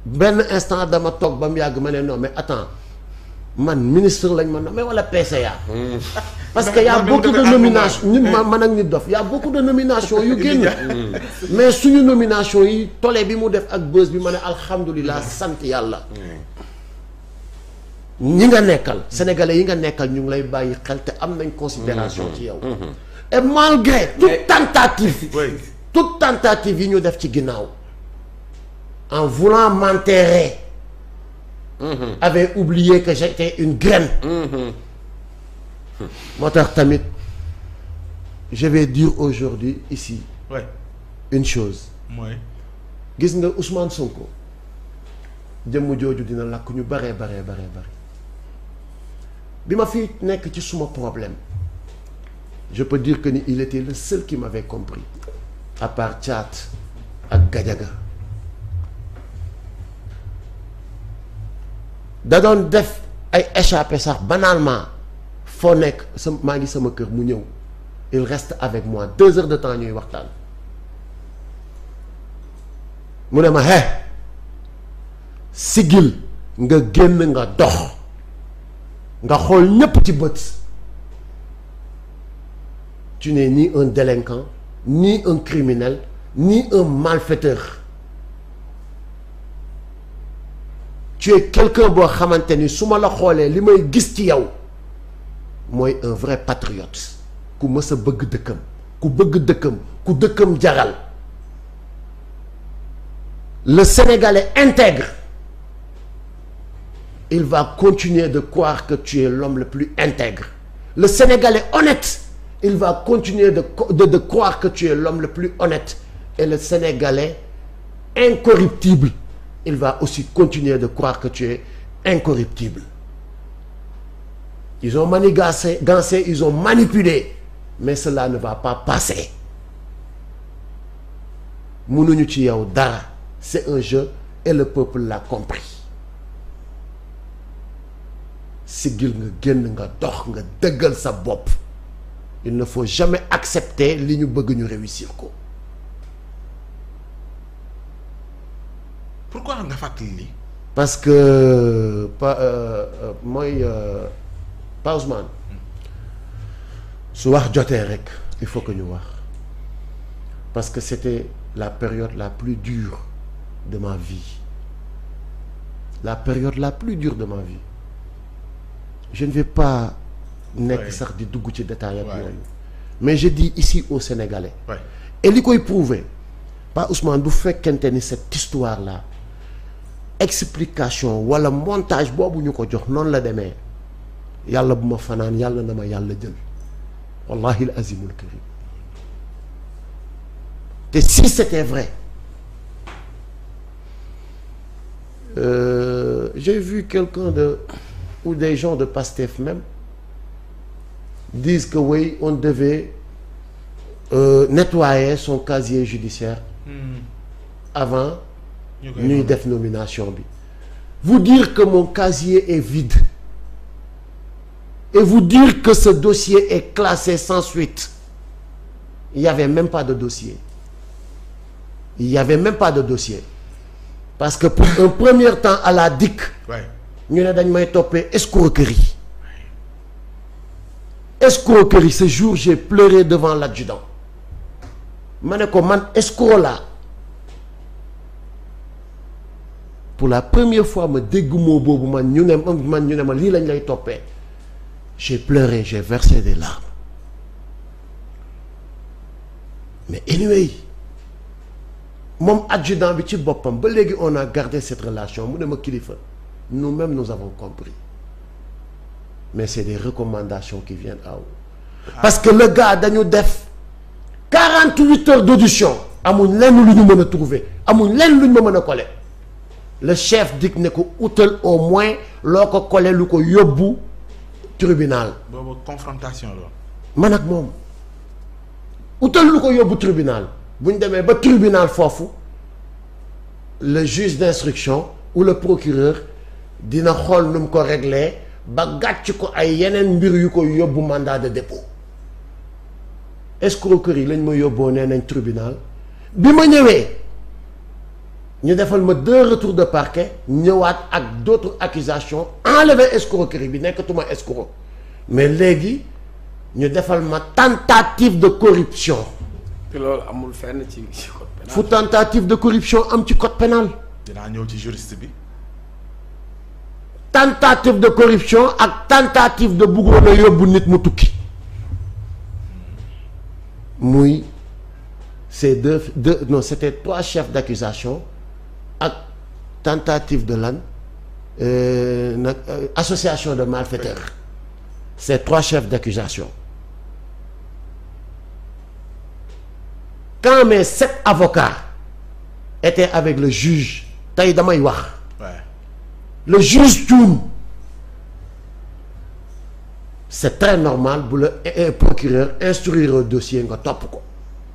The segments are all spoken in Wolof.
benn instant dama toog ba mu yàgg ma ne non mais attends man ministre lañ ma nommé wala PCA. parce que y a beaucoup de nomination nit ma man ak nit dof y a beaucoup de nomination yu génn. mais suñu nomination yi tole bi mu def ak bës bi ma ne alhamdulilah sant yàlla. ñi nga nekkal sénégalais yi nga nekkal ñu ngi lay bàyyi xel te am nañ considération ci yow. et malgré toute tentative. toute tentative yi ñu def ci ginnaaw. en voulant m'enterrer. avait oublié que j'étais une graine. moo tax tamit je vais dire aujourd'hui ici. Ouais. une chose. mooy. gis nga Ousmane Sonko jëmm jooju dina lakk ñu baree baree baree bari bi ma fi nekk ci suma problème je peux dire que ni il était le seul qui m'avait compris à part Thiat ak Gadiaga da doon def ay échappé sax banalement foo nekk sa maa ngi sama kër mu ñëw il reste avec moi deux heures de temps ñuy waxtaan mu ne ma he sigil nga génn nga dox nga xool ñépp ci bët tu n'es ni un délinquant ni un criminel ni un malfaiteur tu es quelqu'un boo xamante ni su ma la xoolee li may gis ci yow mooy un vrai patriote ku mës a bëgg dëkkam ku bëgg dëkkam ku dëkkam jaral le Sénégalais intègre il va continuer de croire que tu es l'homme le plus intègre le Sénégalais honnête il va continuer de de de croire que tu es l'homme le plus honnête et le Sénégalais incorruptible il va aussi continuer de croire que tu es incorruptible ils ont manigancé gancé ils ont manipulé mais cela ne va pas passer mënuñu ci yow dara c'est un jeu et le peuple l'a compris siggil nga génn nga dox nga dëggal sa bopp il ne faut jamais accepter li ñu bëgg ñu réussir ko pourquoi nga fàttali lii. parce que pa euh, euh, mooy euh, Pa Ousmane su wax jotee rek il faut que ñu wax parce que c'était la période la plus dure de ma vie la période la plus dure de ma vie je ne vais pas nekk Ouais. sax di dugg ci détail ak Ouais. yooyu mais je dis ici aux Sénégalais Ouais. et li koy prouver Pa Ousmane bu fekkente ni cette histoire là explication wala montage boobu ñu ko jox noonu la demee yàlla bu ma fanaan yàlla na ma yàlla jël wallahi al azimul karim te si c'était vrai euh, j'ai vu quelqu'un de ou des gens de Pastef même disent que oui on devait euh, nettoyer son casier judiciaire avant ñu koy ñuy def nomination bi vous dire que mon casier est vide et vous dire que ce dossier est classé sans suite il y avait même pas de dossier il y avait même pas de dossier parce que pour un premier temps à la DIC Ouais. ñu ne dañ may toppee escroquerie escroquerie ce jour j'ai pleuré devant l'adjudant ma ne ko man escroc laa pour la première fois ma dégg moo boobu man ñu ne man ñu ne ma lii lañ lay toppee j'ai pleuré j'ai versé des larmes mais anyway moom adjudant bi ci boppam ba léegi on a gardé cette relation mu ne ma kilifa nous-mêmes nous avons compris mais c'est des recommandations qui viennent à vous parce que le gars dañu def 48 heures d'audition amuñ lenn lu ñu mën a trouver amuñ lenn lu ñu ma mën a coller le chef dig ne ko utal au moins loo ko coller lu ko yóbbu tribunal boobu confrontation la. man ak moom utal lu ko yóbbu tribunal bu ñu demee ba tribunal foofu le juge d'instruction ou le procureur dina xool nu mu ko régler ba gàcc ko ay yeneen mbir yu ko yóbbu mandat de dépôt escroquerie lañ ma yóbboo nee nañ tribunal bi ma ñëwee ñu defal ma deux retours de parquet ñëwaat ak d'autres accusations enlever escroquerie bi nekkatuma escroc mais léegi ñu defal ma tentative de corruption te loolu amul fenn ci ci code pénal. fu tentative de corruption am ci code pénal dinaa ñëw ci juriste bi. tentative de corruption ak tentative de bëggoon a yóbbu nit mu tukki muy ces deux deux non c'était trois chefs d'accusation ak tentative de lan euh, nag euh, association de malfaiteurs ces trois chefs d'accusation quand mes sept avocats étaient avec le juge tey damay wax Ouais. le juge Thioune c'est très normal bu la eh, eh, procureur instruire au dossier nga topp ko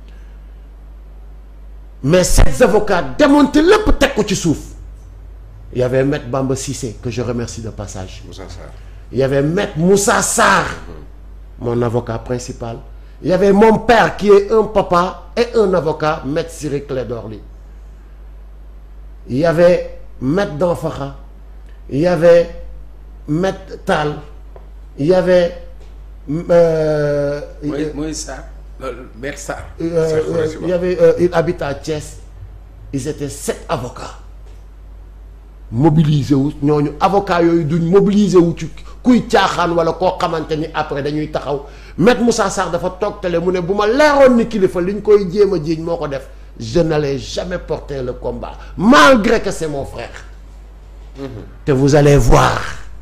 mais ces avocats démonté lépp teg ko ci suuf il y avait maître Bamba Cissé que je remercie de passage Moussa Sarr. il y avait maître Moussa Sarr mon avocat principal il y avait mon père qui est un papa et un avocat maître Ciré Clédor Ly il y avait maître Danfakha il y avait maître Tall il y avait euh, mooy mooy Sarr loolu Maître Sarr. euh, Cheikh euh, Khoureyssi il y avait euh, il habite à Thiès ils étaient sept avocats mobilisé wu ñooñu avocats yooyu duñ mobilisé wu ci kuy caaxaan wala koo xamante ni après dañuy taxaw maître Moussa Sarr dafa toog télé mu ne bu ma leeroon ni kilifa liñ koy jéem a jiiñ moo ko def je n'allais jamais porter le combat malgré que c'est mon frère te vous allez voir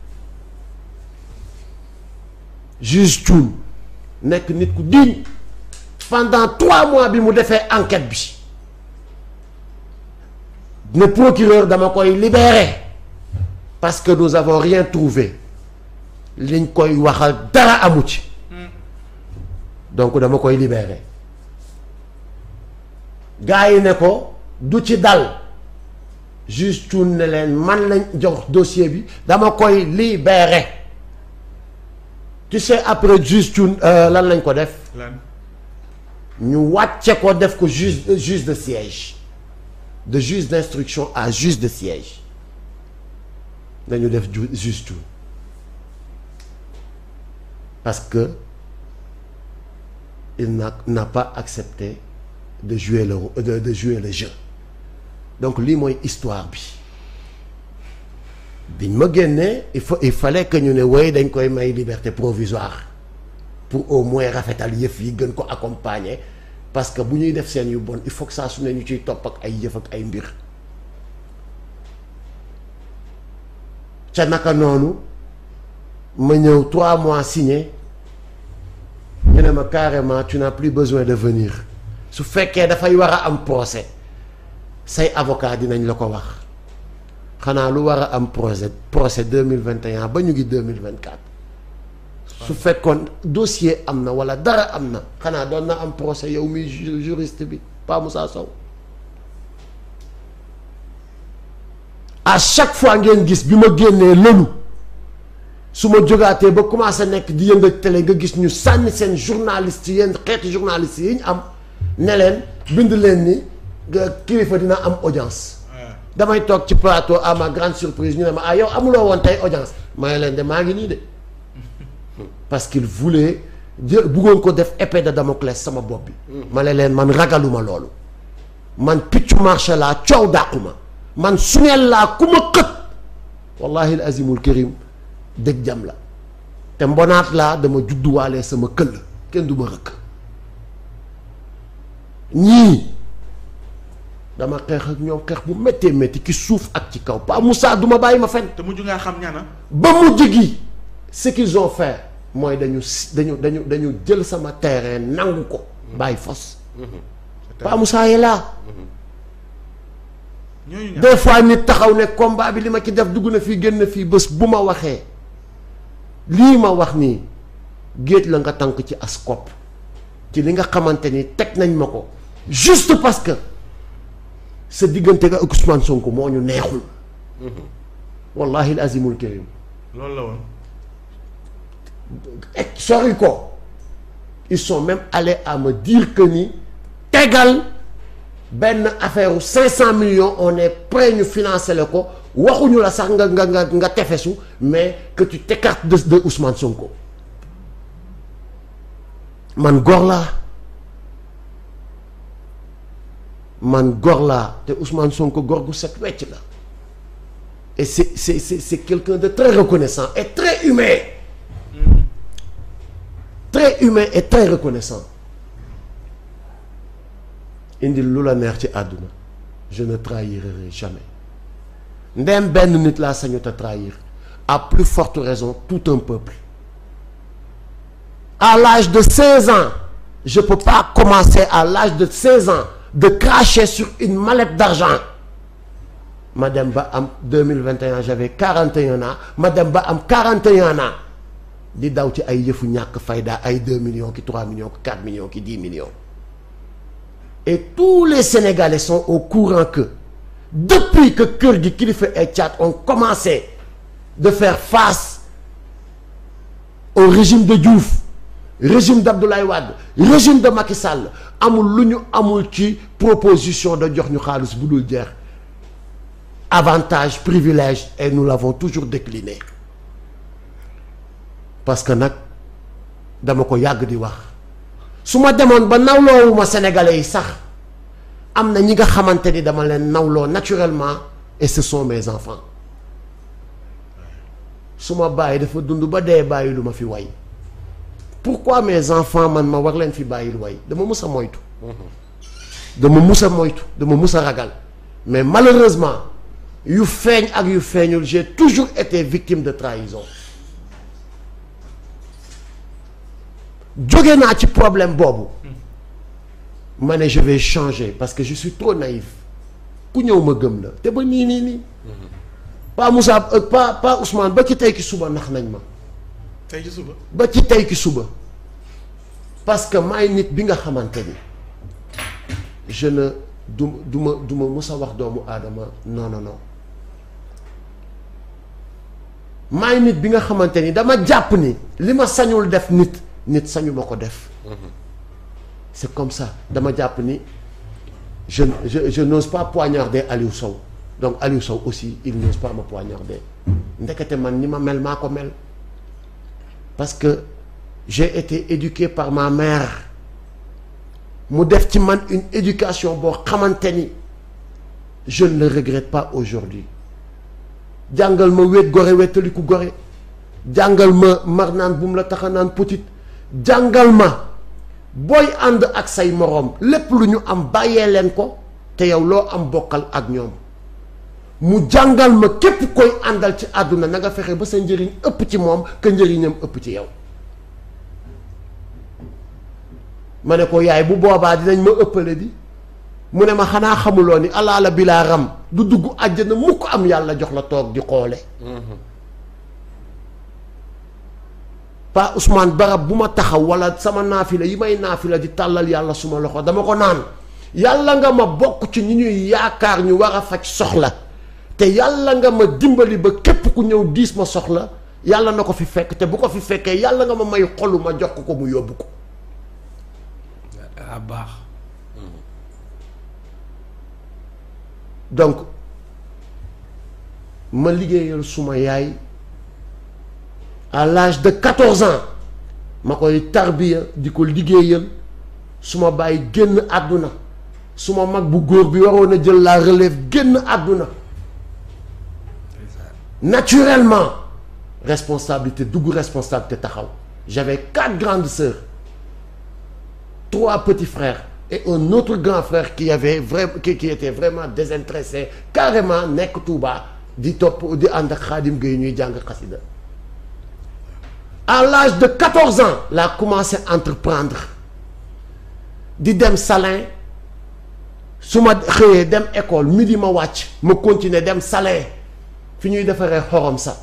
juge Thioune nekk nit ku digne pendant trois mois bi mu defee enquête bi ne procureur dama koy libérer parce que nous avons rien trouvé liñ koy waxal dara amu ci donc dama koy libérer gars yi ne ko du ci dal juge Thioune ne leen man lañ jox dossier bi dama koy libérer tu sais après juge Thioune euh, lan lañ ko def lan ñu wàcce ko def ko juge juge de siège de juge d'instruction à juge de siège dañu def ju juge Thioune parce que il n'a n'a pas accepté de jouer le de, de jouer le jeu donc lii mooy histoire bi biñ ma génnee il faut il fallait que ñu ne woy dañ koy may liberté provisoire pour au moins rafetal yëf yi gën ko accompagner parce que bu ñuy def seen yu bon il faut que saa su ne ñu ciy topp ak ay yëf ak ay mbir ca naka noonu ma ñëw trois mois signé ñu ne ma carrément tu n'as plus besoin de venir su fekkee dafay war a am procès say avocat dinañ la ko wax xanaa lu war a am procès procès deux mille vingt et un ba ñu ngi deux mille vingt quatre su fekkoon dossier am na wala dara am na xanaa doon na am procès yow mi ju- juriste bi Pa Moussa Sow à chaque fois ngeen gis bi ma génnee lëlu su ma jógaatee ba commencé nekk di yëngal télé nga gis ñu sànni seen journaliste yéen xeeti journaliste yi ñu am ne leen bind leen ni nga kilifa dina am audience Ouais. damay toog ci plateau à ma grande surprise ñu ne ma ah yow amuloo woon tey audience may leen de maa ngi nii de parce qu'il voulait jël buggoon ko def épée de Damoclès sama bopp bi ma ne leen man ragaluma loolu man piccu marché laa coow dàquma man suñeel laa ku ma xët wallahi al azimul karim dëgg jam la te mbonaat laa dama judduwaale sama këll kenn du ma rëkk ñii dama xeex ak ñoom xeex bu méttee métti ci suuf ak ci kaw Pa Moussa du ma bàyyi ma fen te mujj ngaa xam ñaana. ba mujj gi ce qu'ils ont fait mooy dañu si dañu dañu dañu jël sama terrain nangu ko bàyyi fos Pa Moussa yi laa ñooñu ñaar des fois nit taxaw ne combat bi li ma ci def dugg na fii génn fii bés bu ma waxee lii ma wax nii géej la nga tànk ci as kopp ci li nga xamante ni teg nañ ma ko juste parce que sa diggante nga ak Ousmane Sonko moo ñu neexul wallahi al azimul karim loolu la woon. et sori ko ils sont même allés à me dire que ni tegal benn affaire u 500 millions on est prêt ñu financer la ko waxuñu la sax nga nga nga nga tefesu mais que tu t'écartes de de Ousmane Sonko man góor laa man góor laa te Ousmane Sonko góor gu set wecc la et c'est c'est c'est c'est quelqu'un de très reconnaissant et très humain très humain et très reconnaissant indi lu la neex ci àdduna je ne trahirai jamais ndem benn nit laa sañu te trahir à plus forte raison tout un peuple à l'âge de 16 ans je peux pas commencer à l'âge de 16 ans de cracher sur une mallette d'argent ma dem ba am 2021 j'avais 41 ans ma dem ba am 41 ans di daw ci ay yëfu ñàkk fayda ay 2 millions ki 3 millions ki 4 millions ki 10 millions et tous les Sénégalais sont au courant que depuis que kër gi Kilifeu et Thiat ont commencé de faire face au régime de Diouf régime d'Abdoulaye Wade régime de Macky Sall amul lu ñu amul ci proposition de jox ñu xaalis bu dul jeex avantage privilège et nous l'avons toujours décliné parce que nag dama ko yàgg di wax su ma demoon ba nawloowuma sénégalais yi sax am na ñi nga xamante ni dama leen nawloo naturellement et ce sont mes enfants su ma bàyyi dafa dund ba dee bàyyi lu ma fi way pourquoi mes enfants man ma war leen fi bàyyil way dama mus a moytu dama mus a moytu dama mus a ragal mais malheureusement yu feeñ ak yu feeñul j'ai toujours été victime de trahison jóge naa ci problème boobu ma ne je vais changer parce que je suis trop naïf ku ñëw ma gëm la te ba nii nii nii pas Moussa pas pas Ousmane ba ci tey ki suba nax nañ ma tey ci suba. ba ci tey ki suba parce que maay nit bi nga xamante ni je ne du du ma du ma mus a wax doomu aadama non non non maay nit bi nga xamante ni dama jàpp ni li ma sañul def nit nit sañu ma ko def c'est comme ça dama jàpp ni je je je n'ose pas poignarder Aliou Sow donc Aliou Sow aussi il n'ose pas me poignarder ndekete man ni ma mel maa ko mel parce que j'ai été éduqué par ma mère mu def ci man une éducation boo xamante ni je ne le regrette pas aujourd'hui jàngal ma wéet gore wéetaliku gore jàngal ma mar naan bu mu la tax a naan petit jàngal ma booy ànd ak say moroom lépp lu ñu am bàyyee leen ko te yow loo am bokkal ak ñoom mu jàngal ma képp koy àndal ci àdduna na nga fexe ba sa njëriñ ëpp ci moom que njëriñam ëpp ci yow ma ne ko yaay bu boobaa dinañ ma ëppale di mu ne ma xanaa xamuloo ni alaala bilaa ram du dugg àjjana mukk am yàlla jox la toog di xoole pa Ousmane barab bu ma taxaw wala sama naafila yi may naafila di tàllal yàlla suma loxo dama ko naan yàlla nga ma bokk ci ñi ñuy yaakaar ñu war a faj soxla te yàlla nga ma dimbali ba képp ku ñëw diis ma soxla yàlla na ko fi fekk te bu ko fi fekkee yàlla nga ma may xolu ma jox ko mu yóbbu ko ah baax donc ma liggéeyal suma yaay à l'âge de 14 ans ma koy tarbiya di ko liggéeyal suma bàyyi génn àdduna suma mag bu góor bi waroon a jël la relève génn àdduna naturellement responsabilité dugg responsabilité taxaw j'avais quatre grandes sœurs trois petits frères et un autre grand frère qui avait vrai qui, qui était vraiment désintéressé carrément nekk Touba di topp di ànd ak Xaadim Gueye ñuy jàng xasida à l'âge de 14 ans laa commencé entreprendre di dem Salin su ma xëyee dem école midi ma wàcc ma continuer dem Salin fi ñuy defaree xorom sa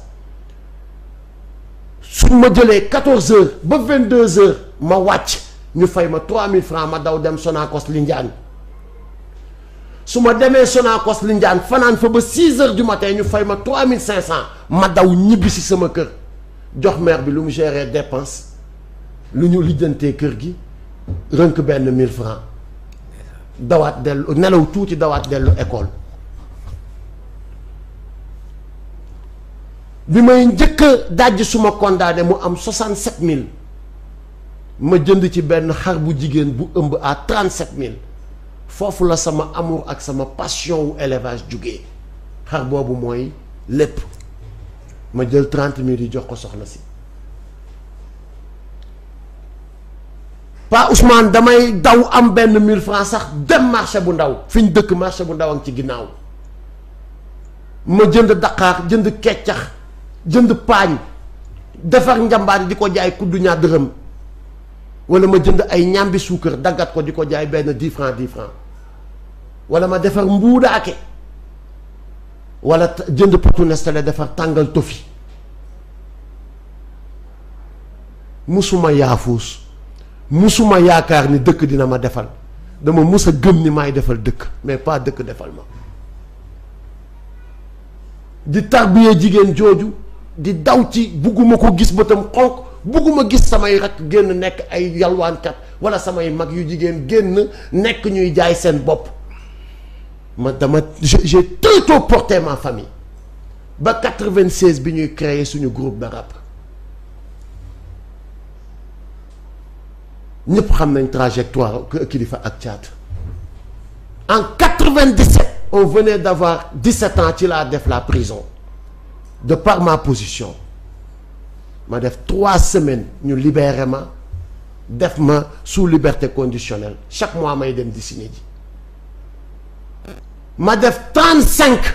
su ma jëlee 14 heures ba 22 heures ma wàcc ñu fay ma 3000 francs ma daw dem Sonacos Lindiane su ma demee Sonacos Lindiane fanaan fa ba 6 heures du matin ñu fay ma 3500 ma daw ñibbi si sama kër jox mère bi lu mu gérer dépense lu ñu lijjantee kër gi rënk benn 1000 francs dawaat dellu nelaw tuuti dawaat dellu école bi may njëkk a dajj suma condamné mu am 67000 ma jënd ci benn xar bu jigéen bu ëmb à 37000 foofu la sama amour ak sama passion wu élevage jugee xar boobu mooy lépp ma jël 30000 yi jox ko soxna si Pa Ousmane damay daw am benn 1000 francs sax dem marché bu ndaw fi ñu dëkk marché bu ndaw ak ci ginnaaw ma jënd daqaar jënd keccax jënd paañ defar njambaan di ko jaay kuddu ñaar dërëm wala ma jënd ay ñambi suukar daggat ko di ko jaay benn 10 francs 10 francs wala ma defar mbuudaake wala ta- jënd potu Nestlé defar tàngal tofi musuma yaafuus musuma yaakaar ni dëkk dina ma defal dama mus a gëm ni maay defal dëkk mais pas dëkk defal ma di tarbiyee jigéen jooju di daw ci bugguma ko gis bëtam xonq bugguma gis samay rakk génn nekk ay yalwaankat wala samay mag yu jigéen génn nekk ñuy jaay seen bopp ma dama j'ai j'ai très tôt porté ma famille ba 96 bi ñuy créer suñu groupe de rap ñëpp xam nañ trajectoire Kilifeu ak Thiat en 97 on venait d'avoir 17 ans ci laa def la prison de par ma position ma def trois semaines ñu libéré ma def ma sous liberté conditionnelle chaque mois may dem di signé ji ma def 35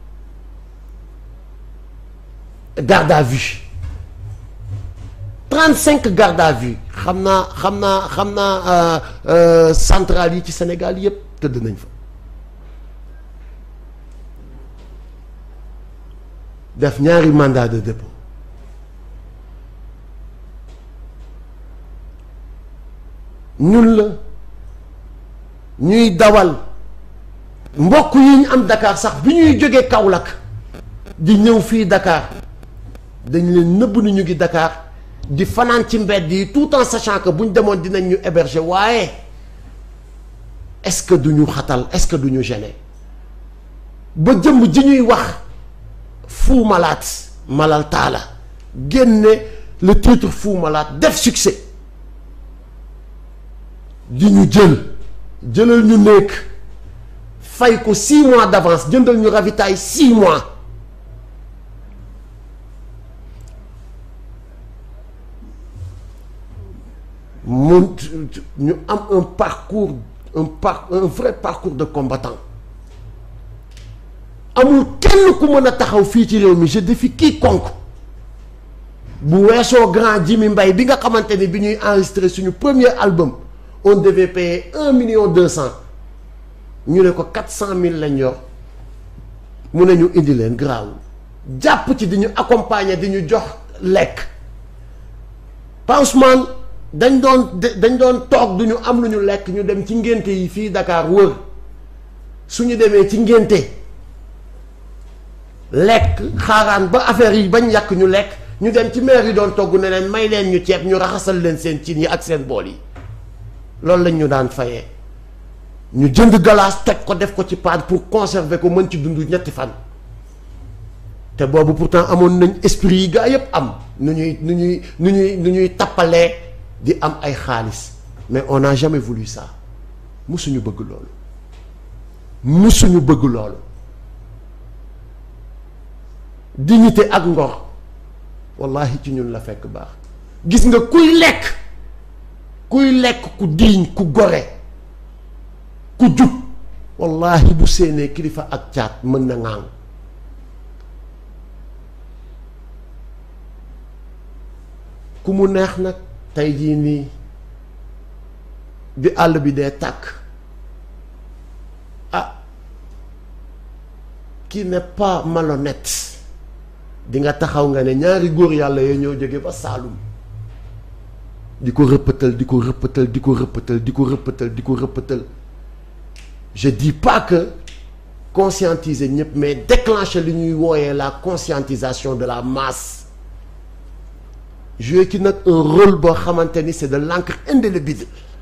garde à vue 35 garde à vue xam naa xam naa xam naa centrale yi ci Sénégal yépp tëdd nañ fa def ñaari mandat de dépôt ñun la ñuy dawal mbokk yi ñu am Dakar sax bi ñuy jógee Kaolack di ñëw fii Dakar dañ leen nëbb ni ñu ngi Dakar di fanaan ci mbedd yi tout en sachant que bu ñu demoon dinañ ñu héberger waaye est-ce que du ñu xatal est-ce que du ñu gêner ba jëmm ji ñuy wax Fou Malade Malal Talla génne le titre Fou Malade def succès di ñu jël jëlal ñu nekk fay ko six mois d'avance jëndal ñu ravitaay six mois mu ñu am un parcours un par un vrai parcours de combattant amul kenn ku mën a taxaw fii ci réew mi je défie quiconque bu weesoo grand Jimmy Mbaye bi nga xamante ni bi ñuy enregistrer suñu premier album on devait payer un million deux cent ñu ne ko quatre cent mille lañ yor mu ne ñu indi leen garaawul jàpp ci di ñu accompagner di ñu jox lekk Pa Ousmane dañ doon dañ doon toog du ñu am lu ñu lekk ñu dem ci ngénte yi fii Dakar wër suñu demee ci ngénte lekk xaaraan ba affaire yi bañ yàq ñu lekk ñu dem ci maire yi doon togg ne leen may leen ñu ceeb ñu raxasal leen seen cin yi ak seen bool yi loolu lañ ñu daan fayee ñu jënd galaas toj ko def ko ci paan pour conserver ko mën ci dund ñetti fan te boobu pourtant amoon nañ esprit yi gaa yépp am nu ñuy nu ñuy nu ñuy nu ñuy tappalee di am ay xaalis mais on n'a jamais voulu ça musuñu bëgg loolu musuñu bëgg loolu dignité ak ngor wallahi ci ñun la fekk baax gis nga kuy lekk kuy lekk ku diiñ ku gore ku jub wallahi bu séenee kilifa ak caat mën na ŋaang ku mu neex nag tey jii nii bi àll bi dee tàkk ah qui n'est pas malhonnête di nga taxaw nga ne ñaari góor yàlla yooyu ñoo jóge ba Saalum di ko rëppatal di ko rëppatal di ko rëppatal di ko rëppatal di ko rëppatal je dis pas que conscientiser ñëpp mais déclencher li ñuy wooyee la conscientisation de la masse jouer ki nag un rôle boo xamante ni c'est de l'encre indélébile